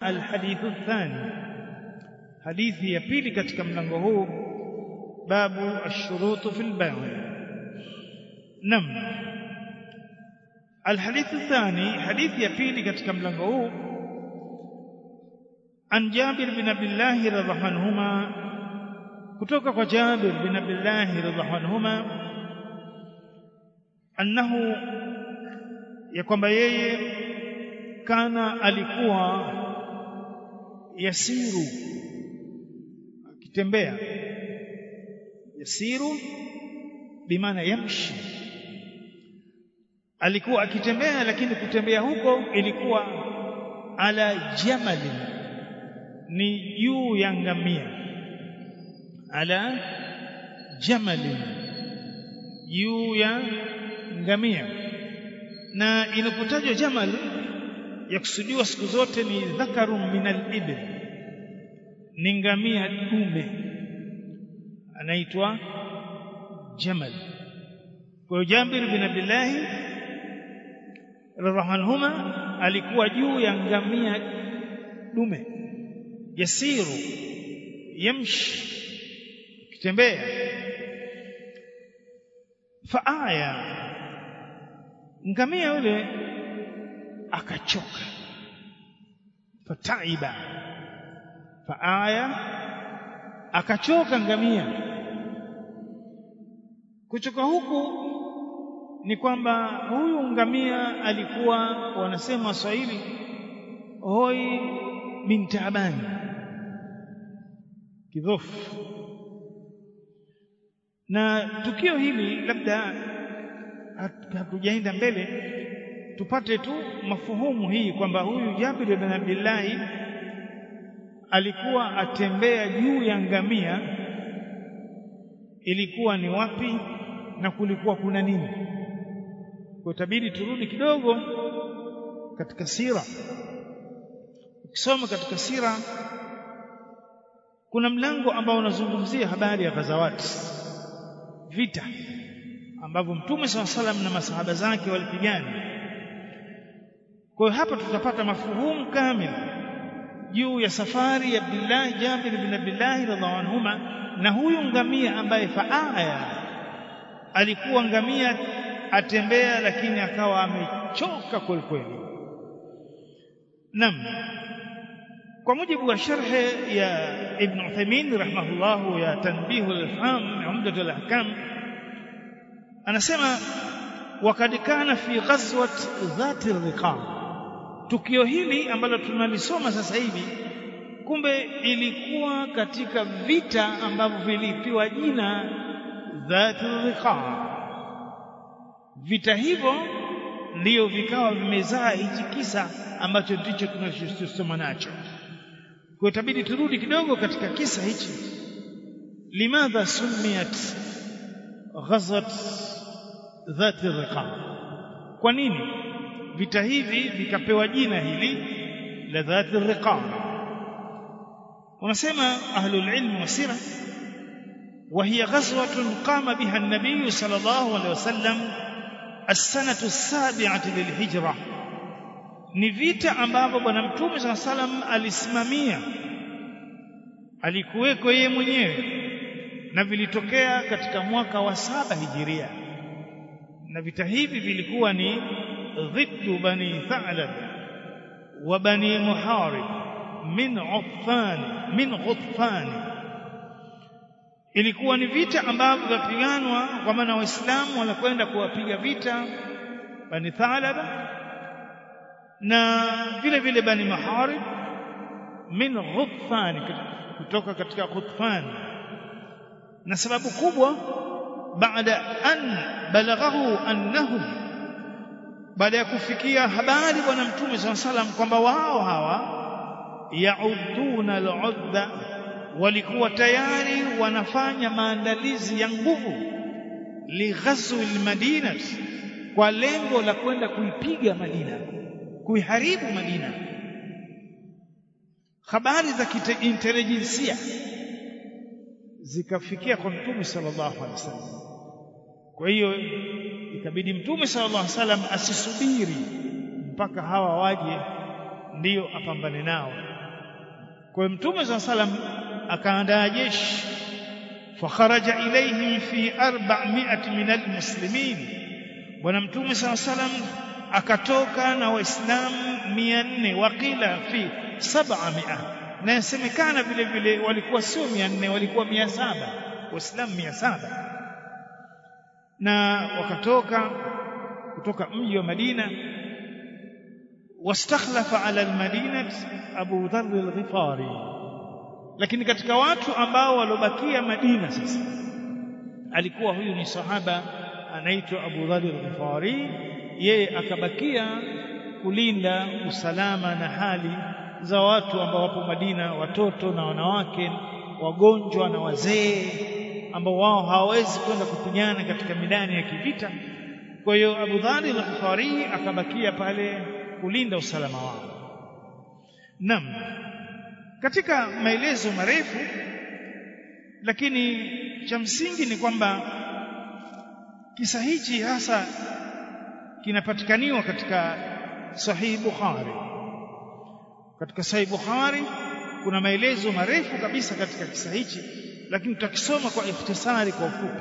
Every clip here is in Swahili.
alhadithu thani hadithi ya pili katika mlango huu babu ashurutu fil bay' nam الحديث الثاني حديث يبيلي katika mlango huu عن جابر بن عبد الله رضي الله عنهما kutoka kwa Jabir bin Abdullah radhiallahu anhuma annahu ya kwamba yeye kana alikuwa yasiru akitembea yasiru bimaana yamshi alikuwa akitembea lakini kutembea huko ilikuwa ala jamali ni juu ya ngamia ala jamali juu ya ngamia na inapotajwa jamal yakusudiwa siku zote ni dhakarun min al-ibil ni ngamia dume anaitwa jamal kwa Jabir bin Abdullah radhiallahu anhuma alikuwa juu ya ngamia dume yasiru yamshi kitembea faaya ngamia yule akachoka fataiba faaya akachoka ngamia kuchoka huku ni kwamba huyu ngamia alikuwa wanasema Waswahili hoi bin taabani kidhofu na tukio hili labda hatujaenda mbele tupate tu mafuhumu hii kwamba huyu Jabir bin Abdullah alikuwa atembea juu ya ngamia ilikuwa ni wapi na kulikuwa kuna nini kwa tabidi turudi kidogo katika sira ukisoma katika sira kuna mlango ambao unazungumzia habari ya ghazawati vita ambavyo mtume SAW salam na masahaba zake walipigana kwa hiyo hapa tutapata mafuhumu kamili juu ya safari ya Abdullah Jabir bin Abdullah radhiallahu anhuma na huyu ngamia ambaye faaya alikuwa ngamia atembea lakini akawa amechoka kweli kweli nam kwa mujibu wa sharhe ya Ibn Uthaymeen rahimahullah ya tanbihu al-faham umdat al-ahkam anasema wakad kana fi ghazwat dhati riqab tukio hili ambalo tunalisoma sasa hivi kumbe ilikuwa katika vita ambavyo vilipiwa jina dhati riqab vita hivyo ndiyo vikawa vimezaa hichi kisa ambacho ndicho tunachosoma nacho kwa itabidi turudi kidogo katika kisa hichi limadha sumiyat ghazat dhati riqab kwa nini vita hivi vikapewa jina hili la dhati riqab unasema ahlul ilm wa sira وهي غزوة قام بها النبي صلى الله عليه وسلم السنة السابعة للهجرة ni vita ambavyo bwana mtume saa salam alisimamia alikuweko yeye mwenyewe na vilitokea katika mwaka wa saba hijiria na vita hivi vilikuwa ni dhiddu bani thalab wa bani muharib min uffan min ghutfan ilikuwa ni vita ambavyo vyapiganwa kwa maana waislamu wanakwenda kuwapiga vita bani thalaba na vile vile bani maharib min ghutfan kutoka katika ghutfan na sababu kubwa baada an balaghahu annahum baada ya kufikia habari bwana mtume saa salam kwamba wao hawa yauduna al-udda walikuwa tayari wanafanya maandalizi ya nguvu lighazwi al-madina kwa lengo la kwenda kuipiga Madina kuiharibu Madina habari za intelijensia zikafikia kwa mtume sallallahu alaihi wasallam kwa hiyo ikabidi mtume sallallahu alaihi wasallam asisubiri mpaka hawa waje ndiyo apambane nao kwa hiyo mtume saa salam akaandaa jeshi fakharaja ilaihim fi 400 min almuslimin bwana mtume saa salam akatoka na waislamu 400 waqila fi 700 na yasemekana vile vile walikuwa sio 400 walikuwa 700 waislamu 700 na wakatoka kutoka mji wa Madina wastakhlafa ala almadinati Abu Dharr al-Ghifari lakini katika watu ambao walobakia Madina sasa alikuwa huyu ni sahaba anaitwa Abu Dharr al-Ghifari yeye akabakia kulinda usalama na hali za watu ambao wapo Madina watoto na wanawake wagonjwa na wazee ambao wao hawawezi kwenda kupigana katika midani ya kivita kwa hiyo Abu Dhari al-Ghifari akabakia pale kulinda usalama wao Naam katika maelezo marefu lakini cha msingi ni kwamba kisa hichi hasa kinapatikaniwa katika Sahih Bukhari katika Sahih Bukhari kuna maelezo marefu kabisa katika kisa hichi lakini tutakisoma kwa ikhtisari kwa ufupi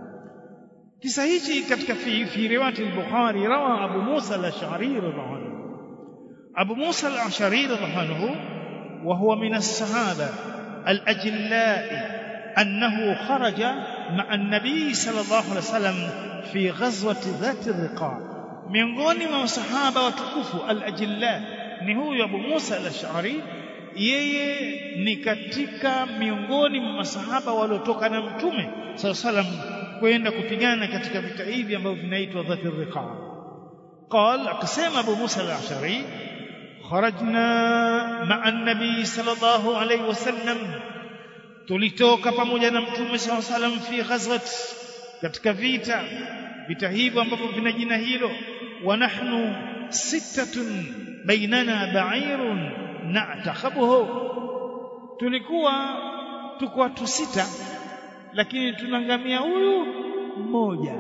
kisa hichi katika fi, fi riwayat al-Bukhari rawa Abu Musa al-Ash'ari radhiallahu anhu Abu Musa al-Ash'ari radhiallahu anhu wa huwa min as-sahaba al-ajillai أنه خرج مع النبي صلى الله عليه وسلم في غزوة ذات الرقاع miongoni mwa masahaba watukufu al-ajilla ni huyu Abu Musa al-Ash'ari yeye ni katika miongoni mwa masahaba waliotoka na mtume sallallahu alayhi wasallam kwenda kupigana katika vita hivi ambavyo vinaitwa dhati riqa قال akasema Abu Musa al-Ash'ari kharajna ma'a an-nabi sallallahu alayhi wasallam tulitoka pamoja na mtume sallallahu alayhi wasallam fi ghazwat katika vita vita hivyo ambavyo vina jina hilo wa nahnu sittatun bainana ba'irun na'takhabuhu tulikuwa tuko watu sita lakini tunangamia huyu mmoja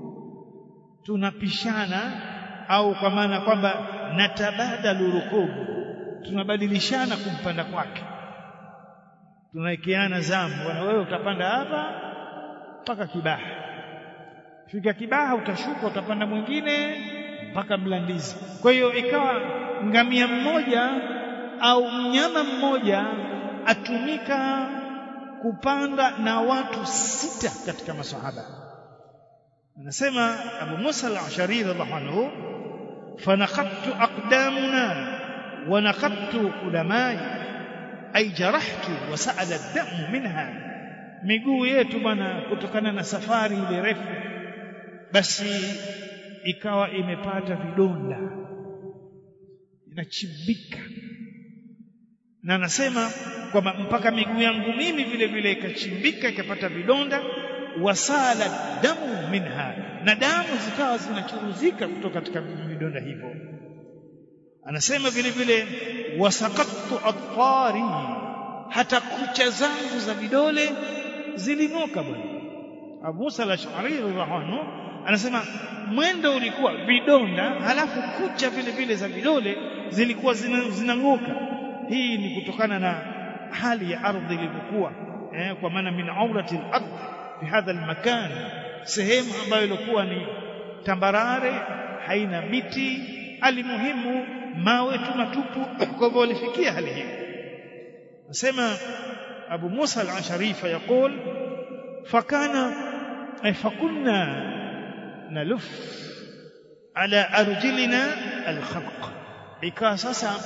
tunapishana au kwa maana kwamba natabadalu rukubu tunabadilishana kumpanda kwake tunawekeana zamu bwana wewe utapanda hapa mpaka kibaha fika kibaha utashuka utapanda mwingine mpaka mlandizi kwa hiyo ikawa ngamia mmoja au mnyama mmoja atumika kupanda na watu sita katika masahaba anasema Abu Musa al-Ashari radhiallahu anhu fanaqattu aqdamuna wa naqattu ulamai ay jarahtu wa sa'ala ad-damu minha miguu yetu bwana kutokana na safari ile refu basi ikawa imepata vidonda inachimbika na anasema kwamba mpaka miguu yangu mimi vile vile ikachimbika ikapata vidonda wasala damu minha na damu zikawa zinachuruzika kutoka katika vidonda hivyo anasema vile vile wasaqattu atfari hata kucha zangu za vidole ziling'oka bwana Abu Musa al-Ash'ari radhiallahu anasema mwendo ulikuwa vidonda halafu kucha vile vile za vidole zilikuwa zinang'oka zina hii ni kutokana na hali ya ardhi ilivyokuwa eh, kwa maana min aurati al-ardh fi hadha al-makan sehemu ambayo ilikuwa ni tambarare haina miti alimuhimu mawe tu matupu kwa hivyo walifikia hali hiyo nasema Abu Musa al-Ashari fayaqul fakana fakunna naluf ala arjilina al-khalq ikawa sasa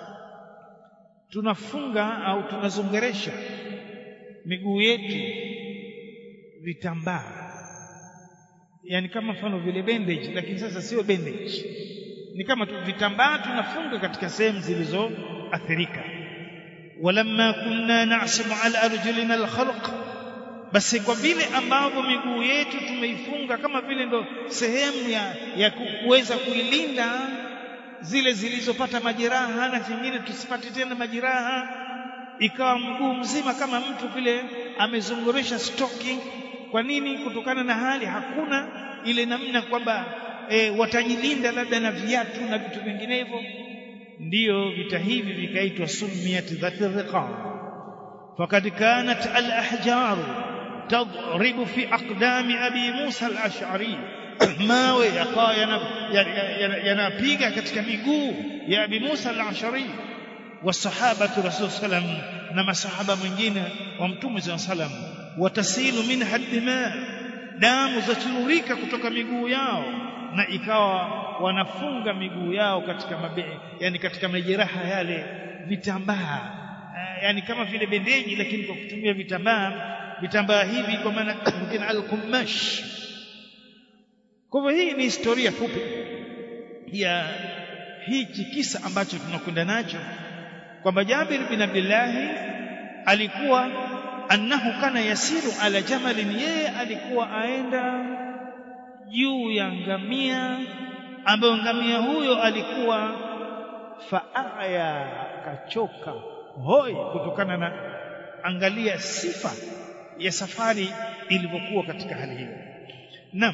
tunafunga au tunazongeresha miguu yetu vitambaa yani kama mfano vile bandage lakini sasa sio bandage ni kama tu vitambaa tunafunga katika sehemu zilizoathirika walamma kunna na'simu ala arjulina alkhalq basi kwa vile ambavyo miguu yetu tumeifunga kama vile ndo sehemu ya, ya kuweza kuilinda zile zilizopata majeraha na zingine tusipate tena majeraha ikawa mguu mzima kama mtu vile amezungurisha stocking kwa nini kutokana na hali hakuna ile namna kwamba e, watajilinda labda na viatu na vitu vinginevyo ndiyo vita hivi vikaitwa sumiyat dhati riqab fakad kanat al-ahjar tadribu fi aqdami abi Musa al-Ash'ari mawe yakawa yanapiga katika miguu ya abi Musa al-Ash'ari wasahabatu rasul sallam na masahaba mwingine wa mtume sallam watasilu minha dima damu zachururika kutoka miguu yao na ikawa wanafunga miguu yao katika mabe, yani katika majeraha yale vitambaa yani kama vile bendeji lakini kwa kutumia vitambaa vitambaa hivi kwa maana mwingine al-kumash kwa hivyo hii ni historia fupi ya hichi kisa ambacho tunakwenda nacho kwamba Jabir bin Abdullah alikuwa annahu kana yasiru ala jamalin yeye alikuwa aenda juu ya ngamia ambayo ngamia huyo alikuwa faaya kachoka hoi kutokana na angalia sifa ya safari ilivyokuwa katika hali hiyo nam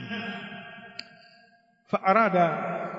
faarada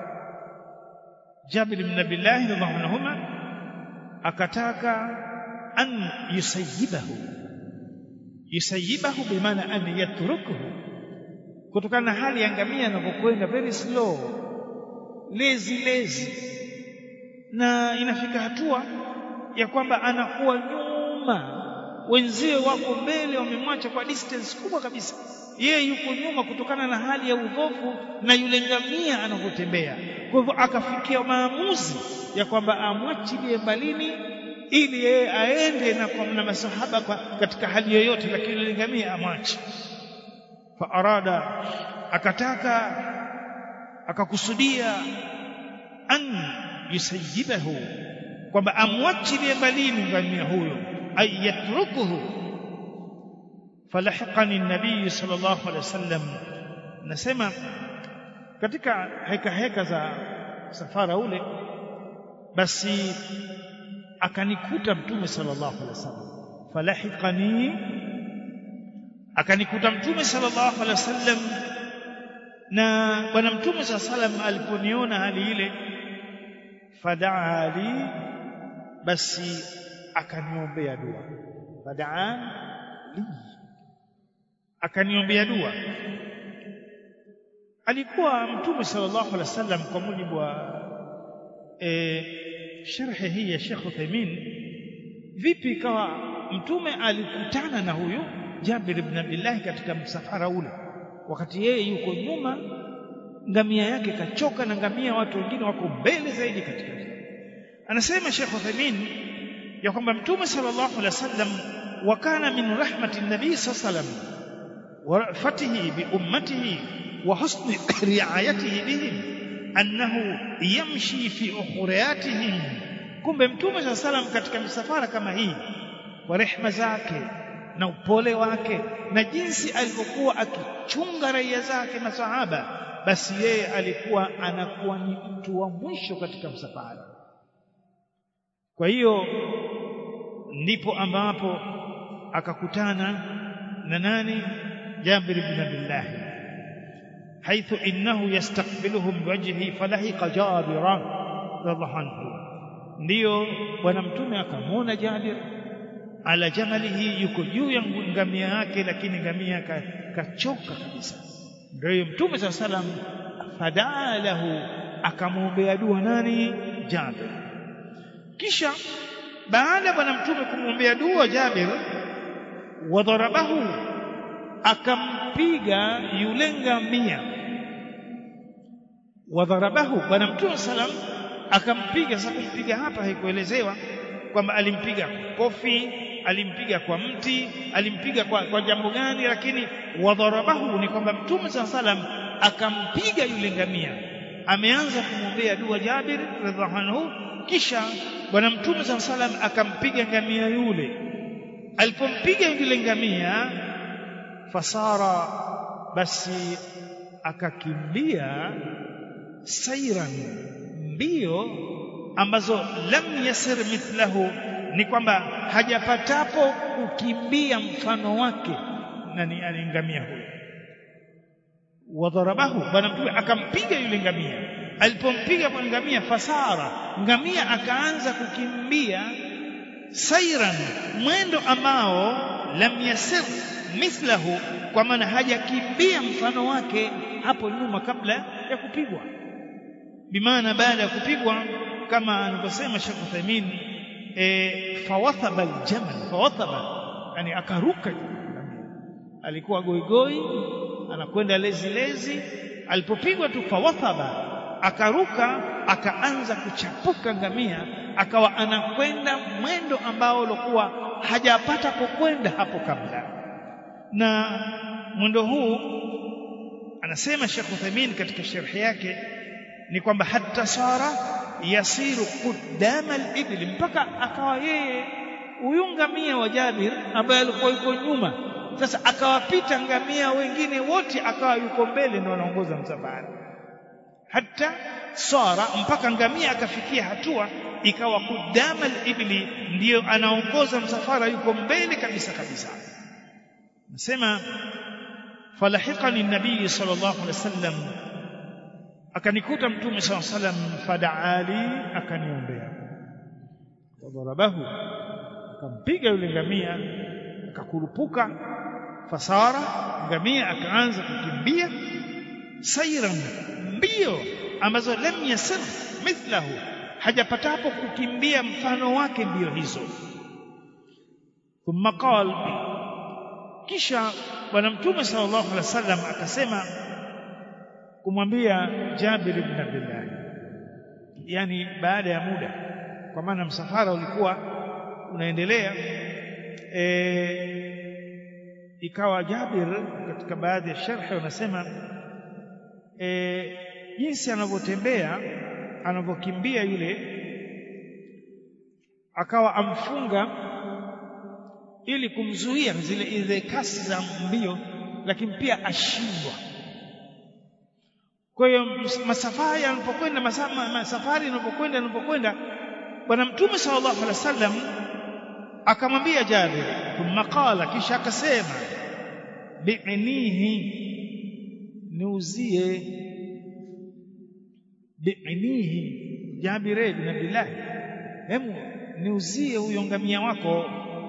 Jabir bin Abdullah radhiallahu anhuma akataka an yusayibahu yusayibahu bimaana an yatrukuhu kutokana na hali ya ngamia anavyokwenda very slow lazy lazy na inafika hatua ya kwamba anakuwa nyuma wenzie wako mbele wamemwacha kwa distance kubwa kabisa yeye yuko nyuma kutokana na hali ya udhofu na yule ngamia anavyotembea kwa hivyo akafikia maamuzi ya kwamba amwachilie mbalini ili yeye aende na kwa na masahaba kwa katika hali yoyote lakini yule ngamia amwache fa arada akataka akakusudia an yusayibahu kwamba amwachilie mbalini ngamia huyo ay yatrukuhu falahiqani nabii sallallahu alaihi wasallam nasema katika heka heka za safara ule basi akanikuta mtume sallallahu alaihi wasallam falahiqani akanikuta mtume sallallahu alaihi wasallam na bwana mtume sallallahu alaihi wasallam aliponiona hali ile fadaa li basi akaniombea dua fadaa li akaniombea dua alikuwa mtume sallallahu alaihi wasallam kwa mujibu wa e, sharhi hii ya Sheikh Uthaymeen vipi ikawa mtume alikutana na huyu Jabir ibn Abdullah katika msafara ule wakati yeye yuko nyuma ngamia yake kachoka na ngamia watu wengine wako mbele zaidi katika anasema Sheikh Uthaymeen ya kwamba mtume sallallahu alaihi wasallam wakana min rahmati nabii sallallahu alaihi wasallam wa rafatihi bi ummatihi wa husni riayatihi bihim annahu yamshi fi ukhriyatihim kumbe mtume sallallahu alaihi wasallam katika misafara kama hii kwa rehma zake na upole wake na jinsi alivyokuwa akichunga raia zake masahaba basi yeye alikuwa anakuwa ni mtu wa mwisho katika msafara kwa hiyo ndipo ambapo akakutana na nani Jabir ibn Abdullah حيث إنه يستقبلهم بوجهه فلحق جابرا رضي الله عنه ndio bwana mtume akamwona Jabir ala jamalihi yuko juu ya ngamia yake lakini ngamia kachoka kabisa ndio mtume saa salam fadaa lahu akamwombea dua nani Jabir kisha baada bwana mtume kumwombea dua Jabir wadharabahu akampiga yule ngamia wadharabahu bwana mtume salam akampiga sasa kumpiga hapa haikuelezewa kwamba alimpiga kofi alimpiga kwa mti alimpiga kwa, kwa jambo gani lakini wadharabahu ni kwamba mtume saa salam akampiga yule ngamia ameanza kumwombea dua Jabir radhiallahu anhu kisha bwana mtume saa salam akampiga ngamia yule alipompiga yule ngamia fasara basi akakimbia sairan mbio ambazo lam yasir mithlahu ni kwamba hajapatapo kukimbia mfano wake nani alingamia huyo wadharabahu bwana mtume akampiga yule ngamia alipompiga kwa ngamia fasara ngamia akaanza kukimbia sairan mwendo ambao lam yasir mithlahu kwa maana hajakimbia mfano wake hapo nyuma kabla ya kupigwa bimaana baada ya kupigwa kama anavyosema Sheikh Uthaymeen e, fawathaba aljamal fawathaba yani akaruka alikuwa goigoi anakwenda lezi lezi alipopigwa tu fawathaba akaruka akaanza kuchapuka ngamia akawa anakwenda mwendo ambao ulikuwa hajapata kukwenda hapo kabla na mwendo huu anasema Sheikh Uthaymeen katika sharhi yake ni kwamba hatta sara yasiru qudama al-ibli mpaka akawa yeye huyu ngamia wa Jabir ambaye alikuwa yuko nyuma sasa akawapita ngamia wengine wote akawa yuko mbele ndio anaongoza msafara hata sara mpaka ngamia akafikia hatua ikawa kudama al-ibli ndiyo anaongoza msafara yuko mbele kabisa kabisa nasema falahiqani nabii sallallahu alaihi wasallam akanikuta mtume sallallahu alaihi wasallam fadaali akaniombea wadharabahu akampiga yule ngamia akakurupuka fasara ngamia akaanza kukimbia sairan mbio ambazo lam yasir mithlahu hajapatapo kukimbia mfano wake mbio hizo thumma qala kisha bwana mtume sallallahu alaihi wasallam akasema kumwambia Jabir ibn Abdullah yani baada ya muda kwa maana msafara ulikuwa unaendelea e, ikawa Jabir katika baadhi ya sharhi wanasema e, jinsi anavyotembea anavyokimbia yule akawa amfunga ili kumzuia zile ile kasi za mbio lakini pia ashindwa kwa hiyo masafari yanapokwenda masafari yanapokwenda yanapokwenda bwana mtume sallallahu alaihi wasallam akamwambia Jabir thumma qala kisha akasema bi'nihi niuzie bi'nihi Jabir ibn Abdullah hemu niuzie huyo ngamia wako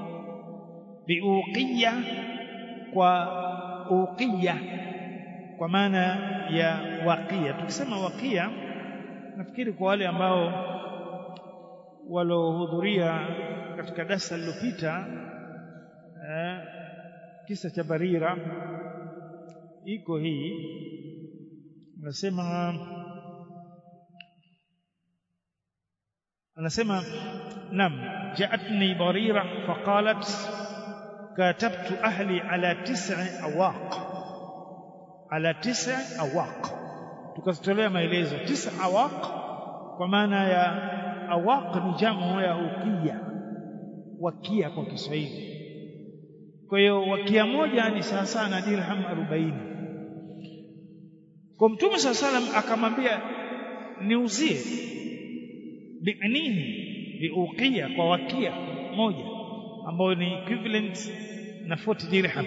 biuqiya kwa uqiya kwa maana ya waqia tukisema waqia nafikiri kwa wale ambao walohudhuria katika darasa lililopita eh, kisa cha Barira iko hii nasema anasema nam jaatni barira faqalat katabtu ahli ala tis'i awaq ala tis'i awaq tukazitolea maelezo tis'a awaq kwa maana ya awaq ni jamu ya ukia wakia kwa Kiswahili kwa hiyo wakia moja ni sawa sawa na dirham 40 kwa mtume saa salam akamwambia niuzie bi'nihi biuqia kwa wakia moja ambayo ni equivalent na 40 dirham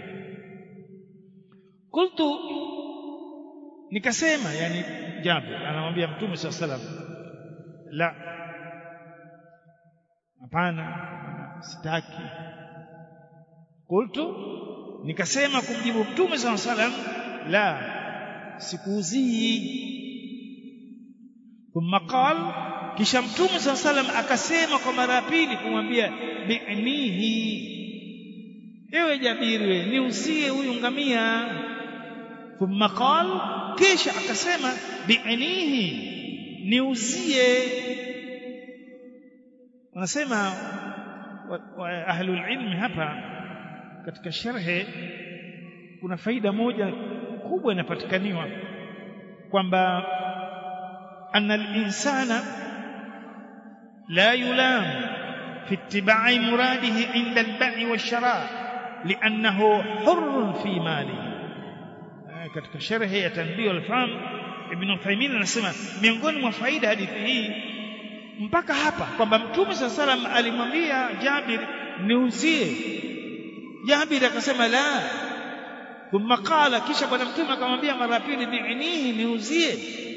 qultu nikasema yani Jabir anamwambia mtume saa salam la hapana sitaki qultu nikasema kumjibu mtume saa salam la sikuuzii thumma qal kisha mtume saa salam akasema kwa mara ya pili kumwambia bi'nihi ewe jabiri we niuzie huyu ngamia thumma qal kisha akasema bi'nihi niuzie wanasema ahlul ilmi hapa katika sharhe kuna faida moja kubwa inapatikaniwa kwamba anna al-insana la yulam fi ittiba'i muradihi inda al-bai' wash-shara' li'annahu hurr fi malihi katika sharhe ya tanbih al-fahm ibn Uthaymeen anasema miongoni mwa faida hadithi hii mpaka hapa kwamba mtume saa salam alimwambia Jabir niuzie Jabir akasema la thumma qala kisha bwana mtume akamwambia mara pili bi'nihi niuzie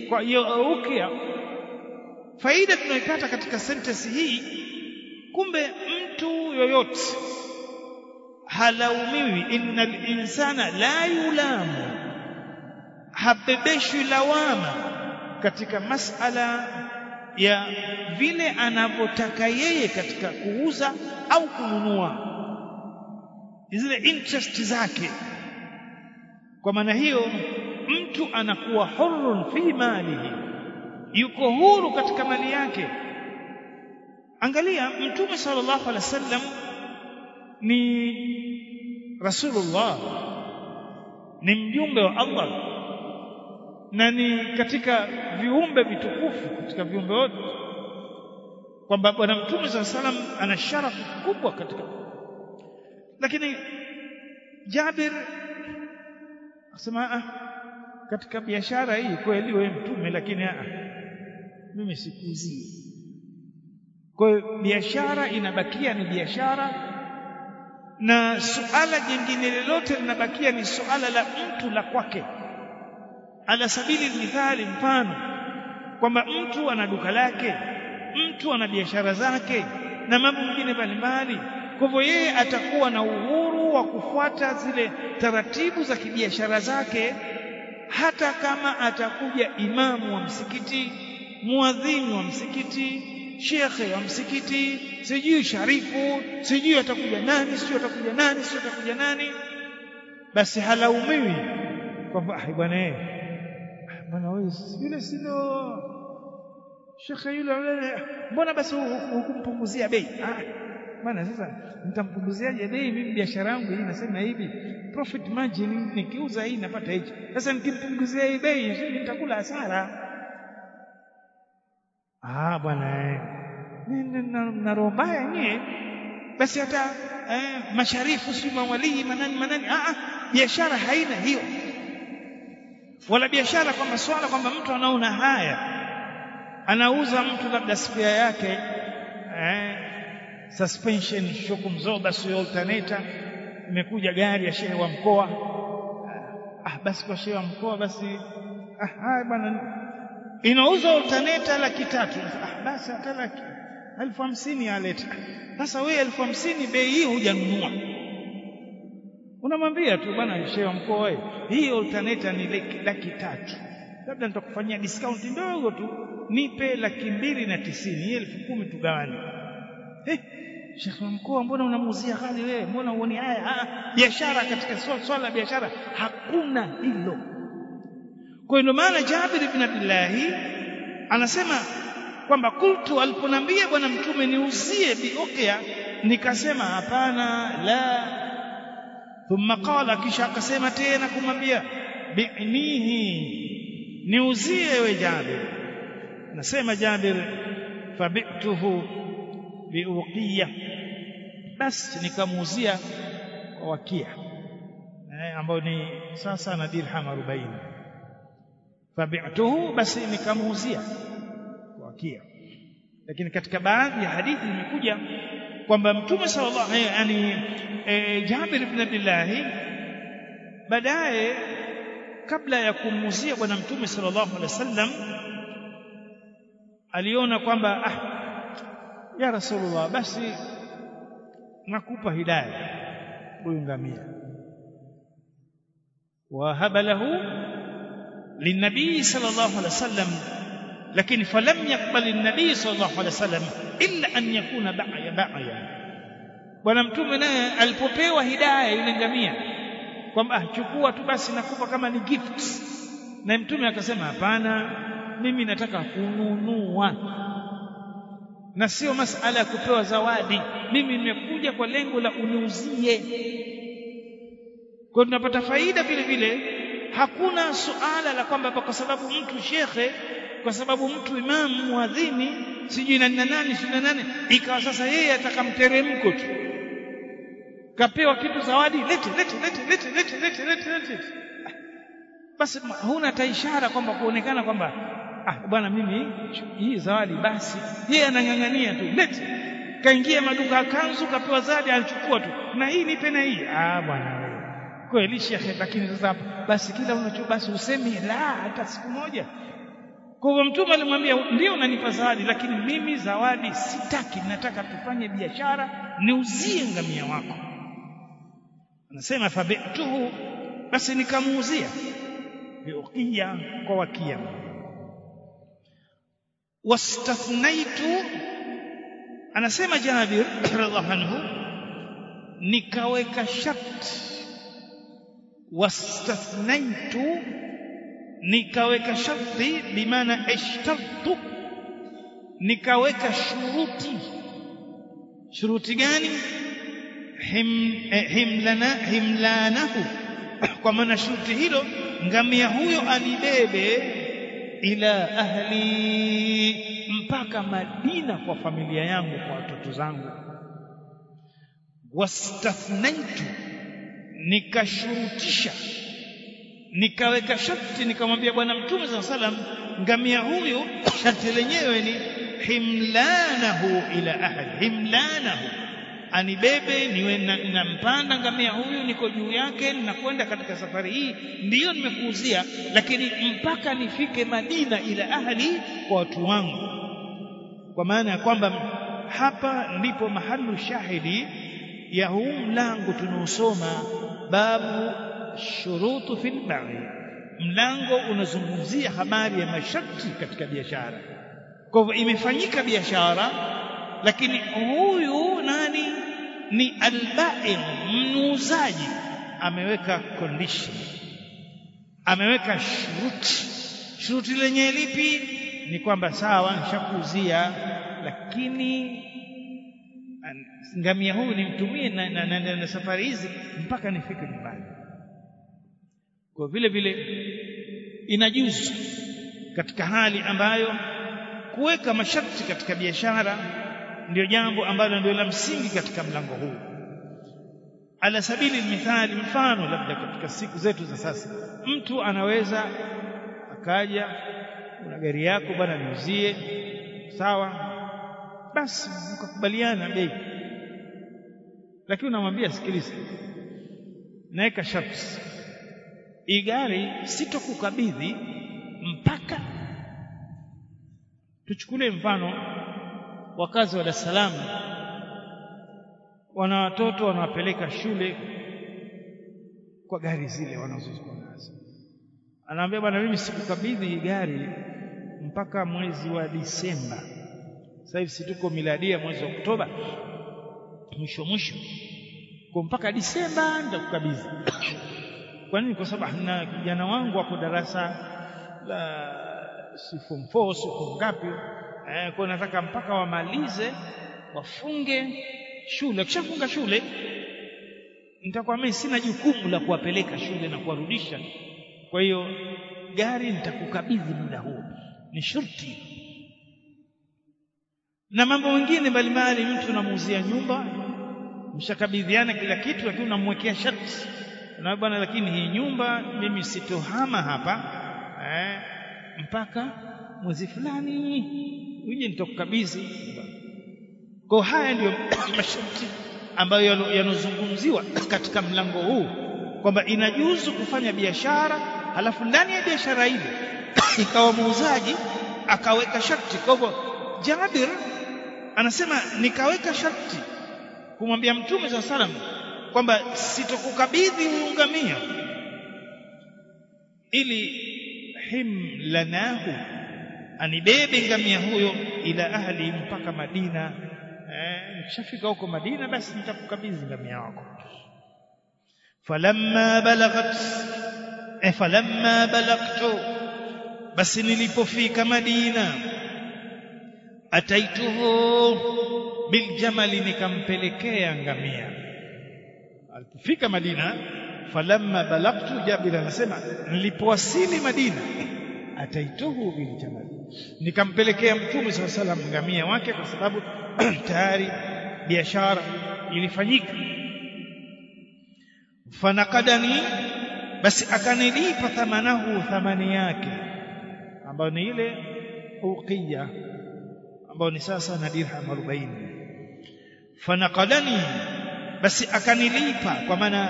kwa hiyo ukia faida tunaipata katika sentence hii kumbe mtu yoyote halaumiwi innal insana la yulamu habebeshwi lawama katika masala ya vile anavyotaka yeye katika kuuza au kununua zile interest zake kwa maana hiyo mtu anakuwa hurun fi malihi yuko huru katika mali yake angalia mtume sallallahu alaihi wasallam ni rasulullah ni mjumbe wa Allah na ni katika viumbe vitukufu katika viumbe wote kwamba bwana mtume sallallahu alaihi wasallam ana sharafu kubwa katika lakini Jabir akasema ah katika biashara hii kweli wewe mtume lakini ah mimi sikuuzii kwa hiyo biashara inabakia ni biashara na suala jingine lolote linabakia ni suala la mtu la kwake ala sabili mithali mfano kwamba mtu ana duka lake mtu ana biashara zake na mambo mengine mbalimbali kwa hivyo yeye atakuwa na uhuru wa kufuata zile taratibu za kibiashara zake hata kama atakuja imamu wa msikiti muadhini wa msikiti shekhe wa msikiti sijui sharifu sijui atakuja nani sijui atakuja nani sijui atakuja nani basi halaumiwi kwamba ah bwana eh bwana wewe yule sio shekhe yule mbona basi hukumpunguzia bei ah bwana sasa nitampunguziaje bei mimi biashara yangu hii nasema hivi profit margin nikiuza hii napata hichi sasa nikimpunguzia hii bei nitakula hasara ah bwana na roho mbaya nyie basi hata eh, masharifu si mawalii manani manani ah biashara haina hiyo wala biashara kwamba swala kwamba mtu anaona haya anauza mtu labda spia yake eh, suspension shock mzoba sio alternator imekuja gari ya shehe wa mkoa ah basi kwa shehe wa mkoa basi ah haya bwana inauza alternator laki tatu ah basi hata laki elfu hamsini aleta sasa wewe elfu hamsini bei hii hujanunua unamwambia tu bwana shehe wa mkoa wewe hii alternator ni laki, laki tatu labda nitakufanyia discount ndogo tu nipe laki mbili na tisini hii elfu kumi tugawane eh Sheikh wa mkoa mbona unamuuzia ghali wewe mbona uoni haya biashara katika swala la biashara hakuna hilo kwa hiyo maana Jabir ibn Abdullah anasema kwamba kultu aliponambia bwana mtume niuzie biokea nikasema hapana la thumma qala kisha akasema tena kumwambia bi'nihi niuzie we Jabir nasema Jabir fabi'tuhu biuqiya basi nikamuuzia kwa wakia eh, ambayo ni sasa na dirham 40 fabi'tuhu basi nikamuuzia kwa wakia lakini katika baadhi ya hadithi imekuja kwamba mtume sallallahu alaihi yani e, Jabir ibn Abdullah baadaye kabla ya kumuuzia bwana mtume sallallahu alaihi wasallam aliona kwamba ah ya rasulullah basi nakupa hidayah huyu ngamia wahaba lahu linabii sallallahu alaihi wasallam lakini falam yakbal an-nabii sallallahu alaihi wasallam illa an yakuna ba'ya ba'ya bwana mtume naye alipopewa hidayah yule ngamia kwamba ah chukua tu basi nakupa kama ni gift na mtume akasema hapana mimi nataka kununua na sio masala ya kupewa zawadi mimi nimekuja kwa lengo la uniuzie kwa tunapata faida vile vile hakuna suala la kwamba kwa sababu mtu shekhe kwa sababu mtu imamu muadhini sijui na nani sijui na nani ikawa sasa yeye atakamteremko tu kapewa kitu zawadi lete lete lete lete lete lete lete lete basi huna taishara kwamba kuonekana kwamba ah bwana mimi hii zawadi basi yeye anang'ang'ania tu lete kaingia maduka ya kanzu kapewa zawadi alichukua tu na hii nipe na hii ah bwana kweli shekhe lakini sasa basi kila unacho basi usemi la hata siku moja kwa hivyo mtume alimwambia ndio unanipa zawadi lakini mimi zawadi sitaki nataka tufanye biashara niuzie ngamia wako anasema fabituhu basi nikamuuzia biuqiya kwa wakia wastathnaitu anasema Jabir radhiallahu anhu nikaweka sharti wastathnaitu nikaweka sharti bimaana ishtartu nikaweka shuruti shuruti gani him, eh, himlana himlanahu kwa maana shuruti hilo ngamia huyo anibebe ila ahli mpaka Madina kwa familia yangu kwa watoto zangu wastathnaitu nikashurutisha nikaweka sharti nikamwambia bwana mtume saa salam ngamia huyu sharti lenyewe ni himlanahu ila ahli himlanahu anibebe niwe nampanda na ngamia huyu niko juu yake ninakwenda katika safari hii ndiyo nimekuuzia lakini mpaka nifike Madina ila ahli kwa watu wangu kwa maana ya kwamba hapa ndipo mahalu shahidi ya huu mlango tunaosoma babu shurutu fil bai mlango unazungumzia habari ya masharti katika biashara kwa hivyo imefanyika biashara lakini huyu nani ni albai mnuuzaji ameweka condition ameweka shuruti shuruti lenye lipi ni kwamba sawa nishakuuzia lakini ngamia huyu nimtumie na, na, na, na, na safari hizi mpaka nifike nyumbani kwa vile vile inajuzu katika hali ambayo kuweka masharti katika biashara ndio jambo ambalo ndio la msingi katika mlango huu ala sabili mithali mfano labda katika siku zetu za sasa mtu anaweza akaja una gari yako bwana niuzie sawa basi mkakubaliana bei lakini unamwambia sikiliza naweka sharti hii gari sitokukabidhi mpaka tuchukulie mfano wakazi wa Dar es Salaam wana watoto wanawapeleka shule kwa gari zile wanazokuwa nazo anaambia bwana mimi sikukabidhi hii gari mpaka mwezi wa Disemba sasa hivi situko miladia mwezi wa Oktoba mwisho mwisho kwa mpaka Disemba nitakukabidhi kwa nini kwa sababu na kijana wangu wako darasa la si form 4 si form ngapi eh, kwa nataka mpaka wamalize wafunge shule kishafunga shule nitakuwa mimi sina jukumu la kuwapeleka shule na kuwarudisha kwa hiyo gari nitakukabidhi muda huo ni shurti na mambo mengine mbalimbali mtu unamuuzia nyumba mshakabidhiana kila kitu lakini unamwekea sharti na bwana lakini hii nyumba mimi sitohama hapa eh, mpaka mwezi fulani uje nitakukabidhi kwa haya ndiyo masharti ambayo yanozungumziwa katika mlango huu kwamba inajuzu kufanya biashara halafu ndani ya biashara ile ikawa muuzaji akaweka sharti kwa hivyo Jabir anasema nikaweka sharti kumwambia mtume saa salam kwamba sitokukabidhi huyu ngamia ili himlanahu anibebe ngamia huyo ila ahli mpaka Madina eh, nikishafika huko Madina basi nitakukabidhi ngamia wako falamma balaghat eh, falamma balagtu basi nilipofika Madina ataituhu biljamali nikampelekea ngamia alipofika Madina falamma balagtu Jabir anasema nilipowasili Madina ataituhu biljamali nikampelekea mtume swalla salam ngamia wake kwa sababu tayari biashara ilifanyika fanakadani basi akanilipa thamanahu thamani yake ambayo ni ile uqiya ambayo ni sasa na dirham 40 fanakadani basi akanilipa kwa maana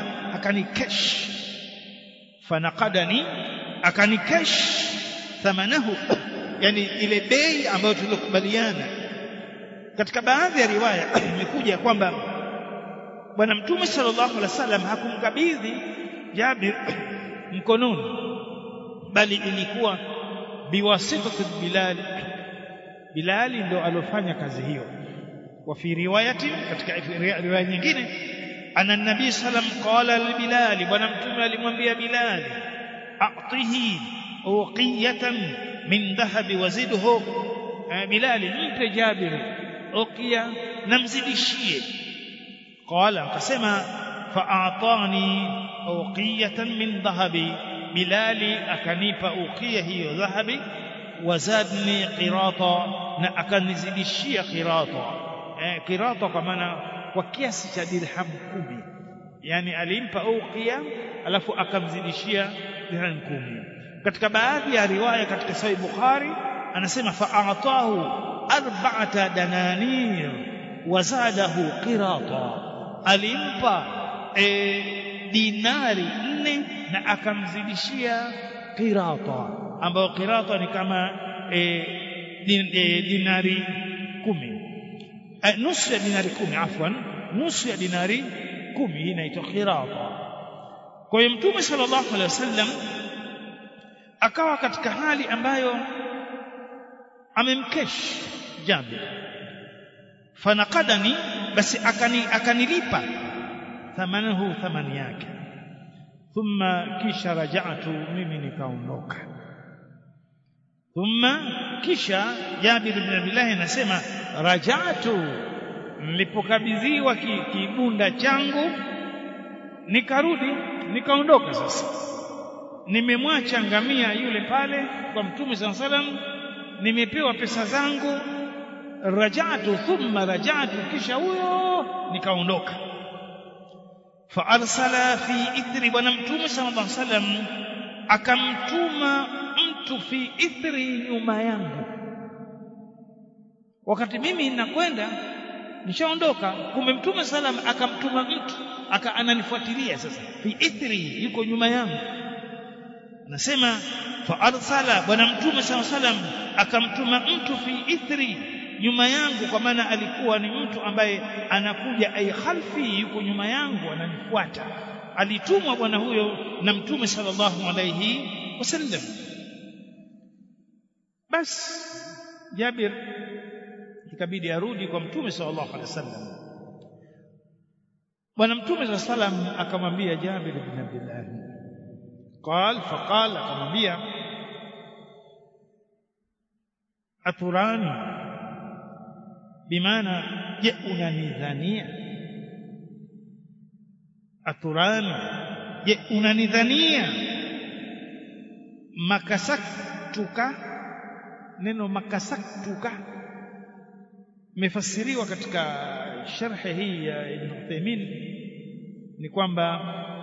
akanikesh fanakadani akanikesh thamanahu yani ile bei ambayo tulikubaliana katika baadhi ya riwaya imekuja kwamba bwana mtume sallallahu alaihi wasallam hakumkabidhi Jabir mkononi bali ilikuwa biwasitati Bilal Bilali ndo alofanya kazi hiyo wa fi riwayati katika riwaya nyingine ana nabii sallam qala li Bilal bwana mtume alimwambia Bilal a'tihi uqiyatan min dhahabi wazidhu Bilal mpe Jabir uqiya namzidishie qala akasema fa'atani uqiyatan min dhahabi Bilali akanipa uqiya hiyo dhahabi wazadni qirata na akanizidishia qirata eh, qirata kwa maana kwa kiasi cha dirham kumi yani alimpa uqiya alafu akamzidishia dirham kumi katika baadhi ya riwaya katika sahih bukhari anasema fa'atahu arba'ata dananir wazadahu qirata alimpa e, dinari nne na akamzidishia qirata ambayo qirata ni kama e, din, e, dinari kumi e, nusu ya dinari kumi afwan nusu ya dinari kumi hii inaitwa qirata kwa hiyo mtume sallallahu alaihi wasallam akawa katika hali ambayo amemkesh Jabir fanaqadani basi akani akanilipa thamanahu thamani yake thumma kisha raja'tu mimi nikaondoka thumma kisha Jabir bin Abdullah anasema raja'tu nilipokabidhiwa kibunda changu nikarudi nikaondoka sasa nimemwacha ngamia yule pale kwa mtume sallallahu alaihi wasallam nimepewa pesa zangu rajatu thumma rajatu kisha huyo nikaondoka fa arsala fi ithri bwana mtume sallallahu alaihi wasallam akamtuma mtu fi ithri nyuma yangu wakati mimi nakwenda nishaondoka kumbe mtume sallam akamtuma mtu aka ananifuatilia sasa fi ithri yuko nyuma yangu anasema fa arsala bwana mtume sallallahu alaihi wasallam akamtuma mtu fi ithri nyuma yangu kwa maana alikuwa ni mtu ambaye anakuja ay khalfi yuko nyuma yangu ananifuata alitumwa bwana huyo na mtume sallallahu alaihi wasallam bas Jabir ikabidi arudi kwa mtume sallallahu alaihi wasallam bwana mtume sallallahu alaihi wasallam akamwambia Jabir ibn Abdullah قال فقال akamwambia aturani bimaana je unanidhania aturani je unanidhania makasaktuka neno makasaktuka imefasiriwa katika sharhi hii ya Ibn Uthaymeen ni kwamba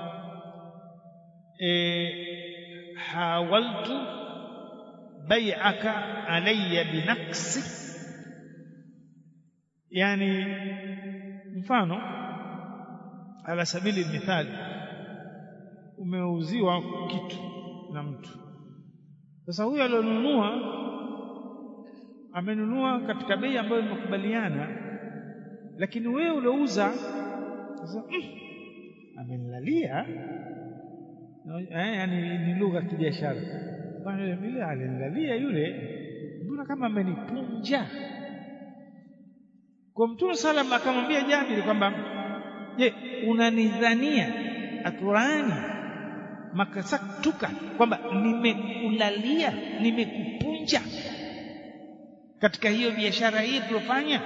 e, hawaltu bai'aka alayya binaqsi yani mfano ala sabili mithali umeuziwa kitu na mtu sasa huyu alionunua amenunua katika bei ambayo imekubaliana lakini wewe uliouza sasa mm, amenilalia eh, yani ni lugha ya kibiashara bwana yule alinilalia yule mbona kama amenipunja kwa mtume salam akamwambia Jabir kwamba je unanidhania aturani makasaktuka kwamba nimekulalia nimekupunja katika hiyo biashara hii tulofanya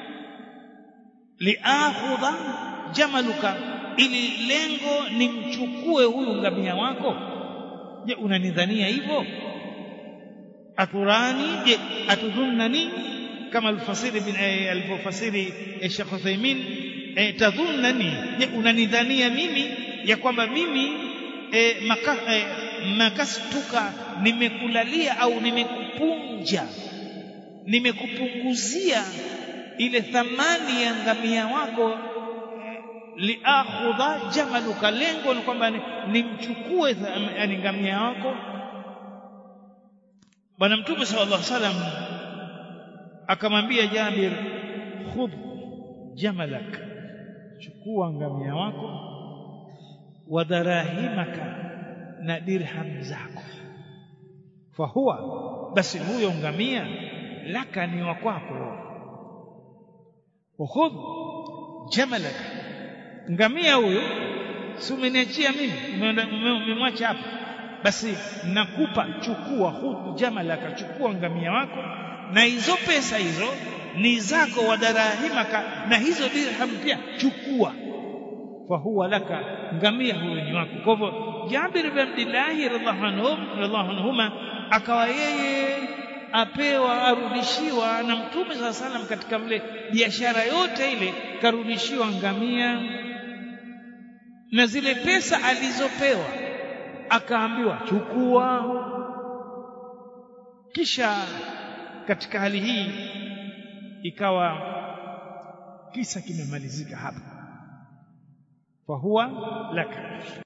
liakhudha jamaluka ili lengo nimchukue huyu ngamia wako je unanidhania hivyo aturani je atudhunnani kama alfasiri bin alifasiri Sheikh Uthaymeen e, tadhunnani je unanidhania mimi ya kwamba mimi e, maka, e, makastuka nimekulalia au nimekupunja nimekupunguzia ile thamani ya ngamia wako liakhudha jamaluka lengo ni kwamba nimchukue yani ngamia wako bwana mtume sallallahu alaihi wasallam akamwambia Jabir khudh jamalak chukua ngamia wako wa darahimaka na dirham zako fahuwa basi huyo ngamia laka ni wa kwako khudh jamalaka ngamia huyo si umeniachia mimi umemwacha hapa basi nakupa chukua khudh jamalaka chukua ngamia wako na hizo pesa hizo ni zako wa darahimaka na hizo dirham pia chukua fahuwa laka ngamia huyo ni wako kwa hivyo Jabir bin Abdullah radhiallahu anhum radhiallahu anhuma akawa yeye apewa arudishiwa na mtume saa salam katika vile biashara yote ile karudishiwa ngamia na zile pesa alizopewa akaambiwa chukua kisha katika hali hii ikawa kisa kimemalizika hapa fahuwa laka